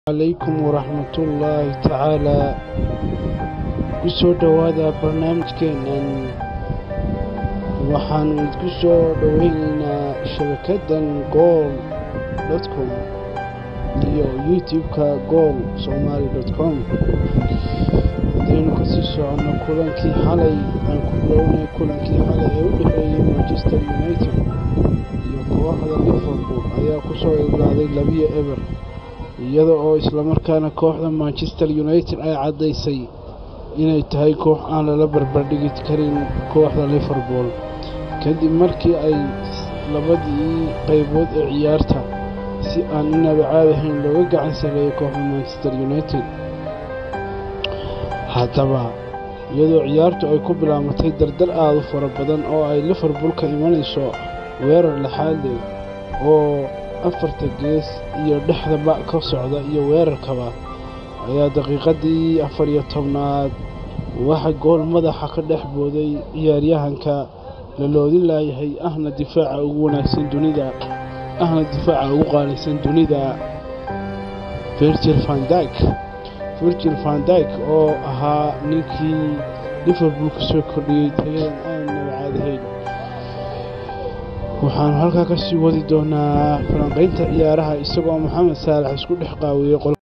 calaykum waraxmatullaahi tacaalaa ku soo dhowaada barnaamijkeennan waxaannu idku soo dhoweynaynaa shabakaddan gool dotcom iyo youtube-ka gool somaali dotcom haddaynu kasii soconno kulankii xalay aan ku bilownay kulankii xalay ee u dhexeeyey manchester united iyo kooxda liverpool ayaa ku soo ilaaday labiyo eber iyada oo islamarkaana kooxda manchester united ay caddaysay inay tahay koox aan lala barbardhigi karin kooxda liverpool kadib markii ay labadii qaybood ee ciyaarta si aan inaba caadahayn looga gacan sareeyay kooxda manchester united haddaba iyadoo ciyaartu ay ku bilaabatay dardar aada u fara badan oo ay liverpool ka imanayso weerar lexaadle oo afarta gees iyo dhexdaba ka socda iyo weerarkaba ayaa daqiiqadii afar iyo tobnaad waxa gool madaxa ka dhex booday ciyaaryahanka la loodin laayahay ahna difaaca ugu wanaagsan dunida ahna difaaca ugu qaalisan dunida virgil vandyk virgil vandyk oo ahaa ninkii liverpool ka soo kordhiyey tayadan aan nabacaadahayn waxaanu halkaa kasii wadi doonaa falanqaynta ciyaaraha isagoo maxamed saalax isku dhex qaawiyey